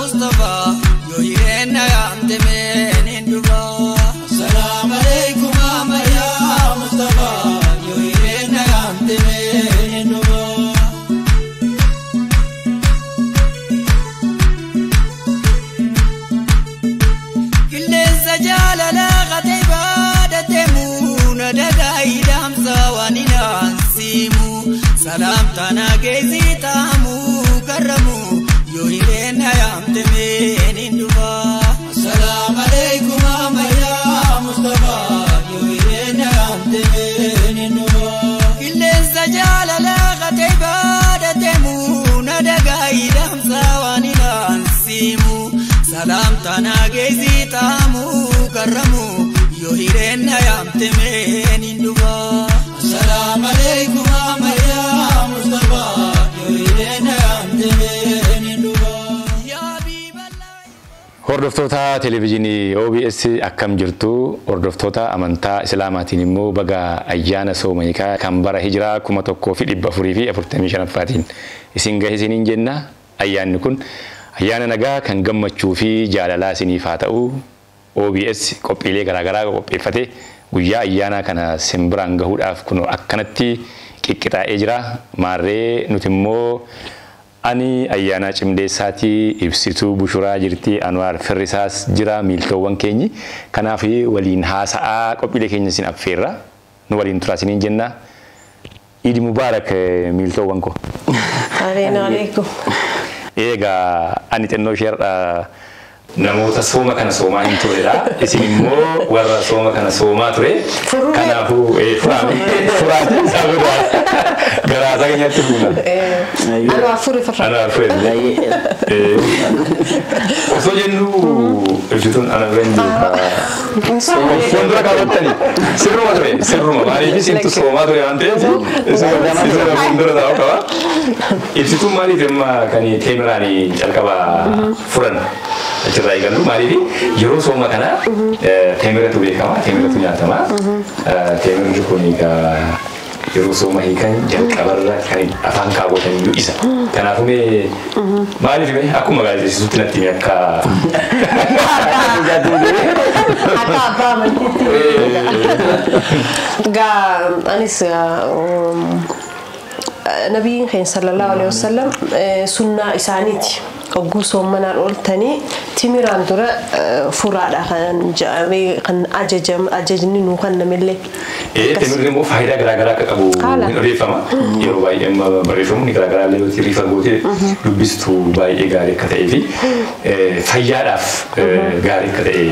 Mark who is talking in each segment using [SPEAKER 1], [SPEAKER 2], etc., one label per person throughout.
[SPEAKER 1] Mustapha yoo hireenya yaamte meenin dhufa. Salaam alaikum Amariyaa Mustapha yoo hireenya yaamte meenin dhufa. Qilleensa jaalala qatee baada deemuu na dagaayii daamsa waan inaan siimu salaam taana geessi taamu karramu yoo hireenya yaamte meenin dhufa. Salaam alaikum Amariyaa Mustapha yoo hireenya yaamte meenin dhufa. Qilleensa jaalala qatee baada deemuu na dagaayii daamsa waan inaan siimu. Salaam taana geessi taamu karramu yoo hireenya yaamte meenin dhufa. Salaam alaikum Amariyaa Mustapha yoo hireenya yaamte meenin dhufa. Yaa biibalaa.
[SPEAKER 2] Hordoftoota televezyiinii OBS akkam jirtu hordoftoota amantaa Islaamaatiin immoo baga ayyaana soomayikaa kan bara hijiraa kuma tokkoo fi dhibba afurii fi afurtamii shanaffaatiin isin gahe isiniin jenna ayyaanni kun ayyaana nagaa kan gammachuu fi jaalalaa isiniif haa ta'u OBS qophiilee garaagaraa qopheeffate guyyaa ayyaanaa kana simbiraan gahuudhaaf kun akkanatti qiqqixaa'ee jira maarree nuti immoo ani ayyaanaa cimdeessaatii ibsituu bushuraa jirti anwaar firrisaas jira miiltoowwan keenyi kanaaf waliin haasa'aa qophiilee keenya isin affeerra nu waliin turaa isiniin jenna iidi mubaarak eh, miiltoowwan ko
[SPEAKER 3] Aleen alaikum.
[SPEAKER 2] eegaa ani xinnoo isheerra namoota sooma kana soomaa hin turedha isin immoo warra sooma kana soomaa ture
[SPEAKER 3] Furuu
[SPEAKER 2] kanaafuu eh, furaame furaate isaa biraa garaasaa keenyatti fuuna
[SPEAKER 3] Anu afur ifirra.
[SPEAKER 2] ana fure osoo jennu ibsituun ana bira hin jiru fuuldura qabattani sirruma ture sirruma maaliif isintu soomaa ture waan ta'eef isuma fuuldura taa'u qaba ibsituun maaliif amma kan teemiraan calqaba furan achirraa eegallu maaliif yeroo sooma kana teemiratu beekama teemiratu nyaatama teemirri kun egaa yeroo sooma hiikan jalqabarra kan afaan kaawwatan iyyuu isa. Kanaafuu mee maaliif mee akkuma gaazexeessituutti natti himi akka
[SPEAKER 3] Akka abbaa amantiitti. Gaa anis um, nabiin keenya sallallahu alaihi wasallam eh, sunnaa isaaniiti. Hogguu soommanaan ooltanii timiraan dura eh, furaadha kan jedhamee kan ajajam ajajni nuu kennamillee.
[SPEAKER 2] teemirri immoo faayidaa garaagaraa akka qabu
[SPEAKER 3] Haala.
[SPEAKER 2] ni odeeffama. Yeroo baay'ee amma barreeffamni garaagaraa illee yoo riifa gootee dubbistu baay'ee gaarii akka ta'ee fi eh, fayyaadhaaf eh, gaarii akka ta'e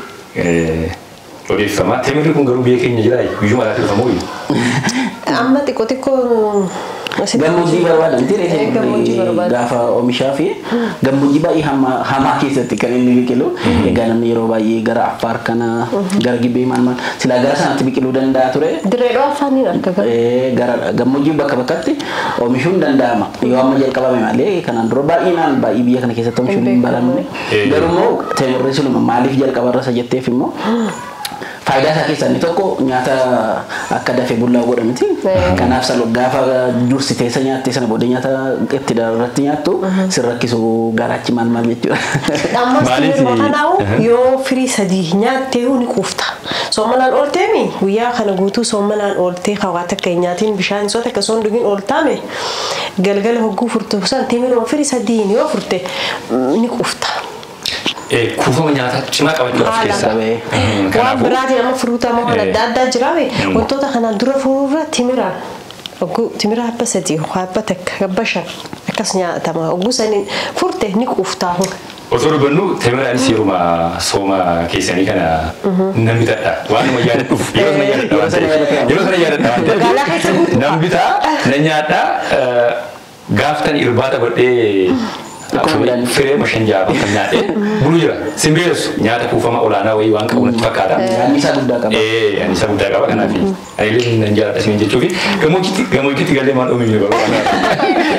[SPEAKER 2] eh, odeeffama. Teemirri kun garuu biyya keenya jira guyyuma alaatti dhufamoo
[SPEAKER 3] Amma xiqqoo xiqqoo asitti-
[SPEAKER 4] Gammoojjii barbaadan
[SPEAKER 3] Eh, gammoojjii
[SPEAKER 4] ture
[SPEAKER 3] barbaadan.
[SPEAKER 4] gaafa oomishaa fi gammoojjii baay'ee hamaa hamaa keessatti kan inni biqilu egaa namni yeroo baay'ee gara affaar kana gara gibbee maal maal silaa gara sanatti biqiluu danda'a ture
[SPEAKER 3] Dirreedhoo afaaniin arga gara.
[SPEAKER 4] Eh, gara gammoojjii bakka bakkatti oomishuun danda'ama yoo amma jalqabame malee kanaan dura baay'inaan baay'ee biyya kana keessatti oomishuun hin baramne
[SPEAKER 2] Eh.
[SPEAKER 4] garuu immoo teemirri sunuma maaliif jalqabarra isa jetteef immoo faayidaa isaa keessaa inni tokko nyaata akka dafee bullaa godhamiti. Kanaaf salo gaafa dursitee isa nyaattee sana booda nyaata itti irratti nyaattu sin rakkisu garaachi maal maal jechuudha.
[SPEAKER 3] Ammas
[SPEAKER 2] Maaliif-
[SPEAKER 3] yeroo kanaa'u yoo firii sadii nyaattee ni quufta. Soommanaan oolteemi guyyaa kana guutuu soommanaan ooltee kawaata akka hin nyaatiin bishaan isoota akka soon dhugin ooltaame galgala hogguu furtu san teemiroo firii sadiin yoo furte mm, ni quufta.
[SPEAKER 2] Eh, kuufama nyaataa cimaa qabachuu of
[SPEAKER 3] Haala.
[SPEAKER 2] keessaa. Mhm,
[SPEAKER 3] Waan
[SPEAKER 2] kanaafuu-
[SPEAKER 3] biraatiin amma furuuta amma waan
[SPEAKER 2] Eh.
[SPEAKER 3] adda addaa jiraame wantoota kanaan dura furuurra timiraan hogguu timira habba sadii habba takka habba shan akkas nyaatama hogguu sanii furte ni quuftaa hura.
[SPEAKER 2] Osoo dubbannu teemiraanis yeruma sooma keessanii kana nan bitadha. Waanuma yaadadhuuf yeroo sana yaadadha waan ta'eef. Yeroo sana yaadadha waan
[SPEAKER 3] Magaalaa keessa
[SPEAKER 2] ta'eef.
[SPEAKER 3] guddaa.
[SPEAKER 2] Nan bitaa, nan nyaadha. eh, Gaaftan irbaata godhee
[SPEAKER 4] Akkuma midhaan.
[SPEAKER 2] firee mashan jaaba kan nyaadhee bulu jira. Simbeessu nyaata kuufama olaanaa wayii waan qabu natti fakkaata.
[SPEAKER 4] Nyaanni isaa guddaa qaba.
[SPEAKER 2] Eh, ani isa guddaa qaba kanaaf ani illee nan jaalladha isin jechuufi gammoojjitti gammoojjitti galee maan oomishne barbaada.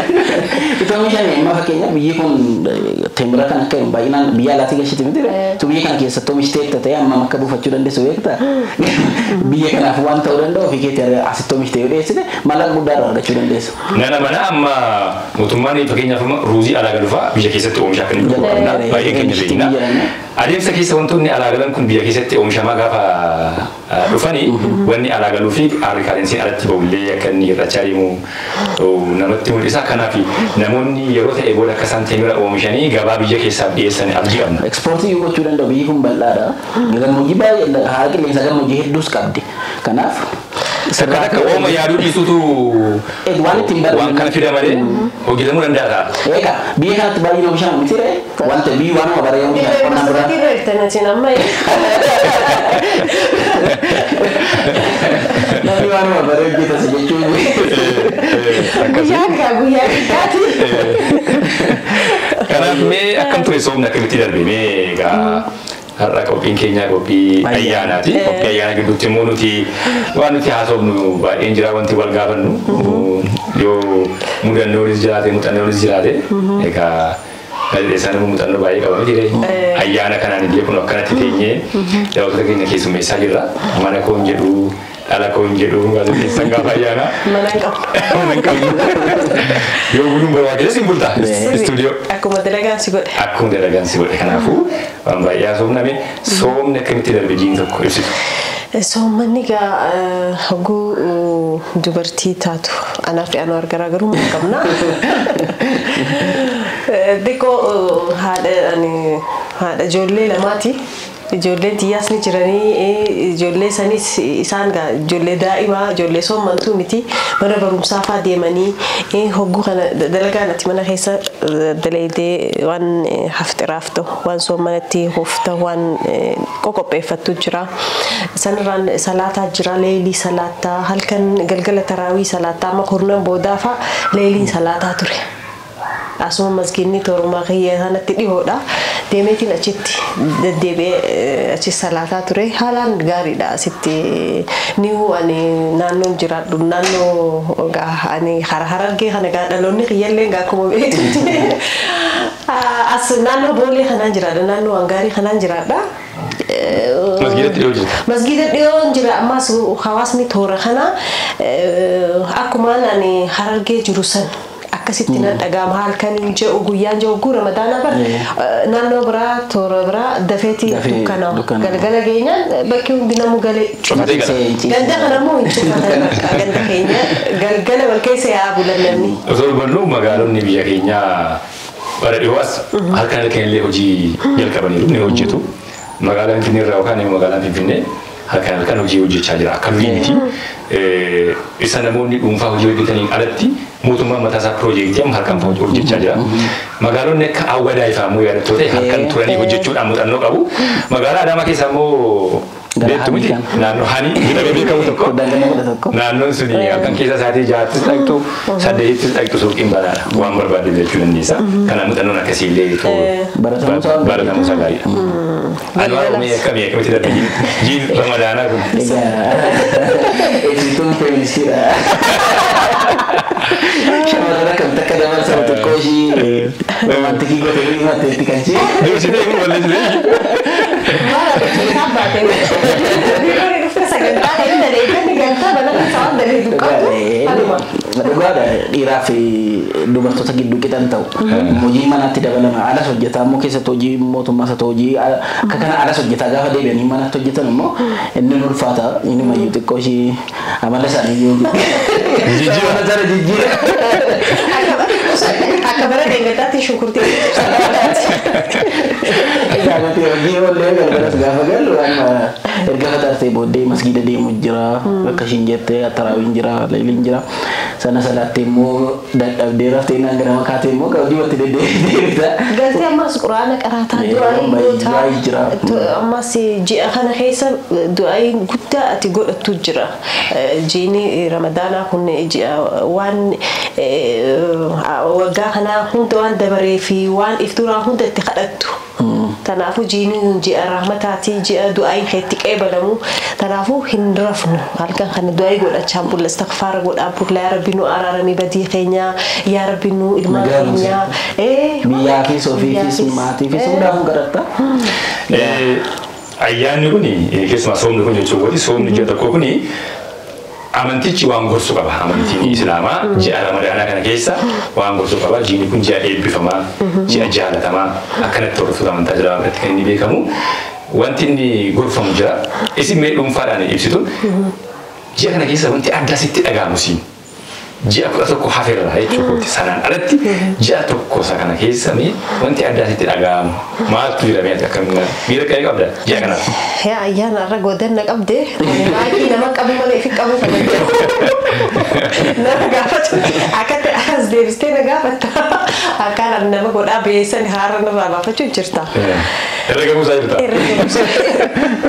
[SPEAKER 4] Itu oomishame amma fakkeenyaaf biyyi kun teembira kan akka baay'inaan biyya alaatii gashiti miti tu biyya kana keessatti oomishtee ta'e amma akka buufachuu dandeessu beekta. Biyya kanaaf waan ta'uu danda'u ofii keetti asitti oomishtee yoo dhiyeessite mallaqa guddaa irraa argachuu dandeessu.
[SPEAKER 2] Nana mana amma mootummaan fakkeenyaaf amma ruuzii alaa galufaa biyya keessatti oomishaa kan inni qabna baay'ee keenya beekna. Adeemsa keessa wantoonni alaa galan kun biyya keessatti oomishamaa gaafa dhufanii wanni alaa galuu fi aarikaalensiin alatti ba'ullee akka inni hir'achaa deemu namatti mul'isa. Kanaaf namoonni yeroo ta'e booda akka isaan teemira oomishanii gabaa biyya keessaaf dhiyeessan abdii qabna.
[SPEAKER 4] Ekspoortii yoo gochuu danda'u biyyi kun bal'aadha. Gammoojjii baay'ee haala qilleensa gammoojjii hedduus qabdi. Kanaaf
[SPEAKER 2] Takka takka ooma yaaduu dhiisuutu
[SPEAKER 4] waan ittiin barbaadu.
[SPEAKER 2] waan kana fida malee hojjetamuu danda'a ta'a.
[SPEAKER 4] Egaa biyya kanatti baay'ee oomishamu miti ree wanta biyyi waanuma baree oomishan qonnaan biraa.
[SPEAKER 3] Masirratti reertanatiin amma
[SPEAKER 4] Namni waanuma baree hojjetas jechuun.
[SPEAKER 3] guyyaa gaa guyyaa guddaati.
[SPEAKER 2] Kanaaf mee akkam ture soomni akkamitti darbe mee egaa har'a qophiin keenya qophii ayyaanaati. Qophii ayyaana gidduutti immoo nuti waan nuti haasofnu baay'een jira wanti wal gaafannu yoo mudannoonis jiraate muuxannoonis jiraate egaa gaazexeessaan immoo muuxannoo baay'ee qaba miti ayyaana kanaan illee kun akkanatti teenyee daawwattoota keenya keessummeessaa jirra mana koon jedhu dhala koon jedhu gaazexeessaan gaafa ayyaanaa
[SPEAKER 3] Mana hin qabdu.
[SPEAKER 2] mana hin qabnu yoo buluun barbaachises hin bultaa istuudiyoo.
[SPEAKER 3] Akkuma dalagaan si godhe.
[SPEAKER 2] akkuma dalagaan si godhe kanaafuu waan baay'ee haasofname soomni akkamitti darbe jiin tokko ibsitu.
[SPEAKER 3] Soommanni gaa hoguu dubartii taatu anaa fi anuu garaagarummaa qabna. Xiqqoo haadha ani haadha ijoollee lamaati. Ijoolleen xiyyaas ni jiranii ijoollee sanis isaan gaa ijoollee daa'imaa ijoollee soommantuu miti mana barumsaa fa'aa deemanii hogguu kana dalagaan ati mana keessa dalaydee waan haftiraaf ta'u waan soommanatti hufta waan qoqopheeffattu jira. Sanirraan salaataa jira leelii salaataa halkan galgala taraawii salaataa amma kurnan boodaa fa'aa leeliin salaataa ture. Asuma masgiinni toorumaa kiyya sanatti dhihoodha. Deemeetiin achitti deddeebi'ee achi salaataa ture. Haalaan gaariidha asitti ni'uu ani naannoon jiraadhu naannoo ani hara harargee kana gaa dhaloonni kiyyallee gaa akkuma beektutti. As naannoo boolee kanaan jiraadha naannoo hangaarii kanaan jiraadha.
[SPEAKER 2] Masgiidatti dhiyoo jirta.
[SPEAKER 3] Masgiida dhiyoon jira ammas hawaasni toora kana akkumaan ani harargee jiru san. akkasitti nan dhaga'ama halkaniin je'u guyyaan je'u guu ramadaana bar naannoo biraa toora biraa dafeeti dukkana galgala geenyaan bakki hundi namu galee
[SPEAKER 2] Cufatee gala.
[SPEAKER 3] ganda kanammoo hin cufatan ganda keenya galgala wal keessa yaa bulannanni.
[SPEAKER 2] Osoo hubannu magaalonni biyya keenyaa bara dhiyoo as halkan halkan illee hojii jalqabaniiru ni hojjetu. Magaalaan Finfinnee irraa yookaan immoo magaalaan Finfinnee halkan halkan hojii hojjechaa jira. Akka durii miti. Isa namoonni dhuunfaa hojii hojjetaniin alatti mootummaan mataa isaa piroojeektii amma halkan hojjechaa jira. Magaalonni akka hawwadaa ifaamuu yaadattoota halkan turanii hojjechuudhaan muuxannoo qabu. Magaalaa Adaamaa keessaa immoo beektu miti naannoo hani jedhamee beekamu tokko. Naannoon suni halkan keessa isaatii jaattis dhaqxu saddeettis dhaqxu suuqiin banaadha waan barbaadde jechuu dandeessa. Kana muuxannoon akkasii illee baratamuu isaa gaariidha. Anwaa Oromii akkamii akkamitti darbe jiin ramadaanaa kun.
[SPEAKER 4] Eegsituun feministiidha. Shamarran akkam takka dabarsa xiqqoo ishii romantikii godhanii himatteetti kan ishee.
[SPEAKER 2] Dursitee kun balleessitee.
[SPEAKER 4] Dhugaadha dhiiraa fi dubartoota gidduu qixan ta'u. Hojii manaatti dabalama. Alas hojjetaa immoo keessatti hojii mootummaas haa ta'u hojii akka kana alas hojjetaa gaafa deebi'anii manatti hojjetan immoo inni ni ulfaata. Inni mayyuu xiqqoo ishii amala isaanii yoo jijjiira. Amala sana jijjiira.
[SPEAKER 3] Akka bara deeggartaatti shunkurtii.
[SPEAKER 4] Gaafate hojii oollee galgalas gaafa galu amma erga faxaartee booddee masgiida deemu jira. Akka ishiin jette taraawiin jira, leeliin jira. Sana salaattee immoo dadhabdee raftee naan gara makaatee immoo hojii watti deddeebita.
[SPEAKER 3] Galtee ammas quraana qaraataa
[SPEAKER 4] Eh,
[SPEAKER 3] du'aa
[SPEAKER 4] baay'ee jira.
[SPEAKER 3] ammas ji'a kana keessa du'aa guddaa ati godhattu jira. Eh, Jiini ramadaanaa kun ji'a waan eh, waggaa kanaa hunda waan dabaree fi waan iftuuraa hunda itti kadhattu. Kanaafuu jiiniin ji'a rahmataatii ji'a du'aayin keetti qeebalamu. Kanaafuu hin rafnu halkan kana du'aayii godhachaa bulla istakfaara godhaa bulla yaa rabbi nu araaramii badii keenya yaa rabbi nu ilmaan
[SPEAKER 4] Nagaa
[SPEAKER 3] keenya. Eh,
[SPEAKER 4] Biyyaafis ofiifis
[SPEAKER 3] biyyaafis.
[SPEAKER 4] maatiifis hundaafuu kadhatta.
[SPEAKER 2] Ayyaanni kun keessumaa soomni kun jechuun wati soomni ji'a tokko kun amantichi waan gorsu qaba. Amantiin Islaamaa ji'a Ramadaanaa kana keessa waan gorsu qaba. Jiini kun ji'a eebbifamaa, ji'a jaalatamaa akkanatti hordoftoota amantaa Islaamaa biratti kan inni beekamu. Wanti inni gorfamu jira. Isin mee dhuunfaadhaan ibsitu. Ji'a kana keessa wanti addaa sitti dhaga'amu siin. Ji'a kudha tokko hafeerra jechuudha. Sanaan alatti ji'a tokko isa kana keessa mee wanti addaa sitti dhaga'amu maaltu jira mee akkamiin miira qe'ee qabda ji'a kanaaf.
[SPEAKER 3] Yaa ayyaana irra goodanna qabde baay'ee nama qabu malee fi qabu kan nama gaafatu akkatti as deebistee na gaafatta akkaan nama godhaa beessan haara narraa baafachuu jirta.
[SPEAKER 2] Irra gahuusaa jirta.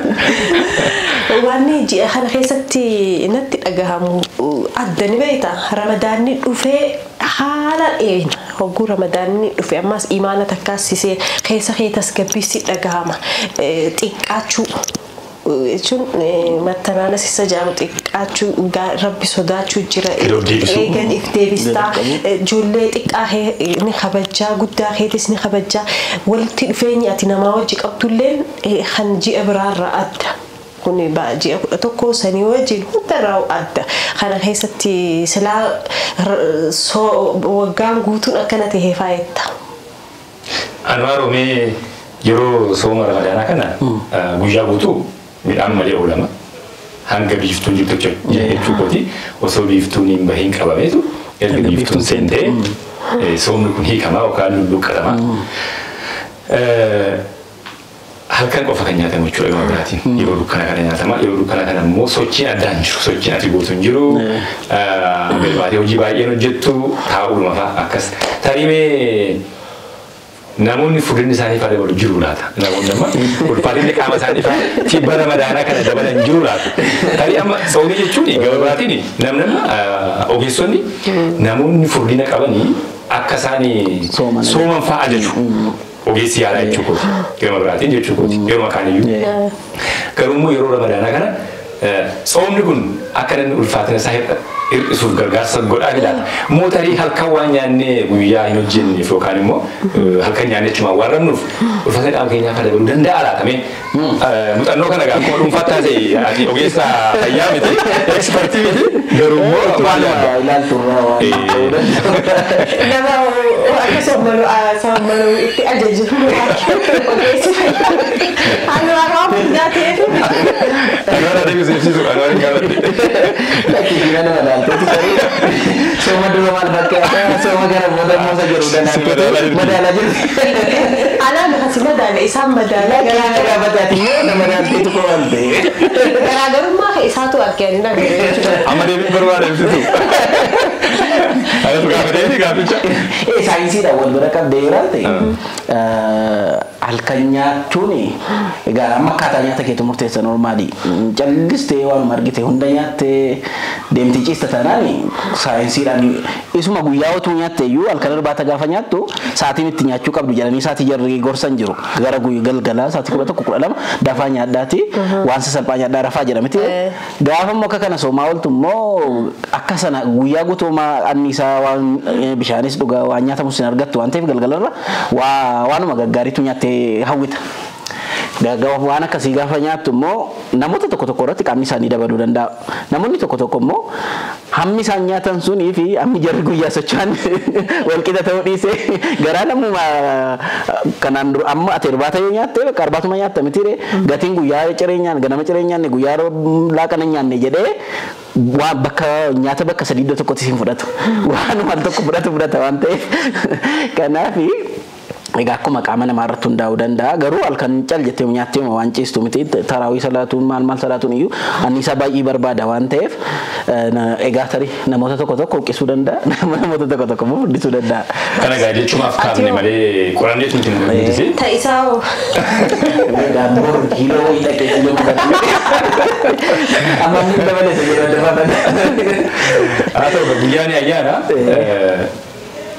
[SPEAKER 3] Wanni ji'a kana keessatti natti dhagahamu adda ni beekta ramadaanni dhufee haala dheerina hogguu ramadaanni dhufe ammas imaana takkaasisee keessa kee tasgabbiisti dhagahama xiqqaachuu jechuun mattanaanas isa jedhamu xiqqaachuu gaa- rabbi sodaachuu jira
[SPEAKER 2] Yeroo deebisuu.
[SPEAKER 3] eegan if deebistaa ijoollee xiqqaa kee ni kabajaa guddaa keetis ni kabajaa walitti dhufeenyi ati namaa wajji qabdulleen eh, kan ji'a biraarraa adda. Kun ba- ji'a kudha tokko sanii wajjin hundarraa adda. Kana keessatti silaa r- soo- waggaan guutuun akkana tahee faayetta.
[SPEAKER 2] Anwaa Roomee yeroo sooma ramadaanaa kana ah, guyyaa guutuu midhaan malee oolama. Hanga biiftuun jirtu jechuudha. Jechuu kooti osoo biiftuun hin bahiin qabameetu erga
[SPEAKER 4] Erga
[SPEAKER 2] biiftuun
[SPEAKER 4] biiftuun
[SPEAKER 2] seentee eh, soomni kun hiikamaa yookaan lulluqqatamaa. Eh, Halkan qofa kan nyaatamu jechuudha gama biraatiin. Yeroo dukkana kana nyaatama. Yeroo dukkana kana immoo sochiin addaan jiru. Sochiin ati gootu hin jiru. Galbaatee hojii baay'een hojjettu taa'uudhuma fa'a akkas. Tarimee namoonni furdinni isaanii faana dabalu jiru laata. Namoonni amma ulfaatinni qaama isaanii faana tibba ramadaanaa kana dabalan jiru laata. Tarii amma soomii jechuun gama biraatiin namni amma ogeessonni namoonni furdina qabanii akka isaan
[SPEAKER 4] Sooman.
[SPEAKER 2] sooman fa'a ajaju. Ogeessi yaalaa jechuu kooti. Gama biraatiin jechuu kooti. Yeroo makaaniyyuu. Garuu immoo yeroo ramadaanaa kana eh, soomni kun akka namni ulfaatina isaa hir'a- hir'isuuf gargaarsa godhaa ilaala. Mootarii halkan waan nyaannee guyyaa hin hojjenneef yookaan immoo eh, halkan nyaannee jechumaan waan rabnuuf ulfaatina qaama keenyaa akka dabaluu danda'a laatamee muuxannoo kana gaa akkuma dhuunfaatti taasise ati ogeessa fayyaa miti ekspertii miti garuu immoo maal yaadda?
[SPEAKER 4] Maaluma ilaaltu irraa waan
[SPEAKER 2] Eh.
[SPEAKER 4] ta'uu danda'a.
[SPEAKER 3] Nama akka sommalu sommalu itti ajaju ogeessi fayyaa. Ani waan waan hundaa ta'eef.
[SPEAKER 2] Anwar ati ibsitu anwar hin gaafadhe.
[SPEAKER 4] Lakkii nama ilaalteeti garuu sooma dura maal fakkaata sooma gara booda moosa jiru
[SPEAKER 2] Madaalaa
[SPEAKER 4] danda'a.
[SPEAKER 2] jirti.
[SPEAKER 4] Madaalaa jirti.
[SPEAKER 3] Anaan kasi madaala isaan madaala
[SPEAKER 4] Garaa gaafataati immoo nama ilaalteetu koo waan ta'e.
[SPEAKER 3] garaagarummaa kan isaatu arganii nagare jechuudha.
[SPEAKER 2] Amma deebiin barbaada ibsitu. Anatu gaafatee gaaficha.
[SPEAKER 4] Eh, saayinsiidhaan wal bira qabdee yoo ilaalte halkan nyaachuun egaa amma akkaataa nyaata keetu murteessa normaali. Callistee waanuma argite hunda nyaattee deemti ciista taanaan saayinsiidhaan isuma guyyaa otuu nyaatte iyyuu halkan irbaata gaafa nyaattu sa'aatiin itti nyaachuu qabdu jedhanii sa'aatii jarri gorsan jiru gara guyyaa galgalaa sa'aatii kudha tokko kudha lama dafaa nyaadhaati waan sasalphaa nyaadhaa rafaa jedhamti. Gaafa immoo akka kana soomaa ooltu immoo akka sana guyyaa guutuumaa anniisaa waan eh, bishaanis dhugaa waan nyaatamus hin argattu waan ta'eef galgalarra waa waanuma gaggaariitu nyaattee hawwita. Gaggawa waan akkasii gaafa nyaattu immoo namoota tokko tokko irratti qaamni isaanii dabaluu danda'a. Namoonni tokko tokko immoo hammi isaan nyaatan sunii fi hammi jarri guyyaa socho'an walqixa ta'uu dhiisee garaa namuma kanaan dura amma ati irbaata yoo nyaatte bakka irbaatuma nyaatta mitiire gatiin guyyaa cireenyaan ganama cireenyaan guyyaa laaqana nyaanne jedhee waan bakka nyaata bakka sadii iddoo tokkotti siin fudhatu waan waan tokko fudhatu fudhata waan ta'eef kanaafi Egaa akkuma qaama namaa irratti hundaa'uu danda'a. Garuu halkan cal jettee nyaattee waan ciistu miti taraawii salaatuun maal maal salaatuun iyyuu anniisaa baay'ee barbaada waan ta'eef egaa tarii namoota tokko tokko huqqisuu danda'a. Namoota tokko tokko immoo furdisuu danda'a.
[SPEAKER 2] Kana gaa jechuumaaf kaafne malee qoranneetu nuti nu mul'ise.
[SPEAKER 3] Ta'isaa hoo
[SPEAKER 4] Daabboon kiiloo wayii dhaqee kiiloo mudatu. Amma inni dabalee isa jedhu dabalata.
[SPEAKER 2] Haa ta'u guyyaan ayyaana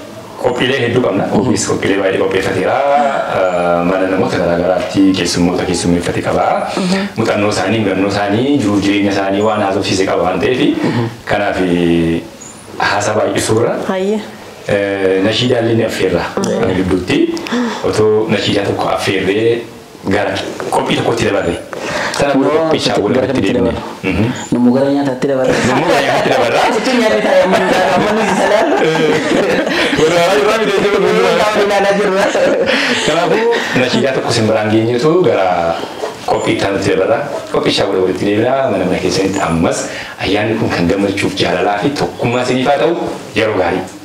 [SPEAKER 2] qophiilee hedduu qabna. Ofiis qophiilee baay'ee qopheeffateera. Mana namoota garaagaraatti keessummoota keessummeeffate qaba. Muuxannoo isaanii, hubannoo isaanii, jiruuf jireenya isaanii waan haasofsiise qaba waan ta'eef kanaaf haasaa baay'isuurra
[SPEAKER 3] Hayyee.
[SPEAKER 2] nashiidaallee ni affeerra. Kana gidduutti otoo nashiidaa tokko affeerree gara qophii tokkotti dabarre. Sana booda qophichaa wal irratti deemne.
[SPEAKER 4] Namuu gara nyaataatti dabarra.
[SPEAKER 2] Namuu gara nyaataatti dabarra.
[SPEAKER 4] Jechuun nyaanni taa'ee amma amma nuti salaalu.
[SPEAKER 2] Walirraa irraa midhee
[SPEAKER 4] Qaama ilaalaa jirra.
[SPEAKER 2] Kanaafuu nashiidaa tokko simbiraan geenyetu gara qophii itti aanutti dabarra. Qophichaa wal walitti deebina mana mana keessanitti ammas ayyaanni kun kan gammachuuf jaalalaa fi tokkummaa isiniif haa ta'u yeroo gaarii.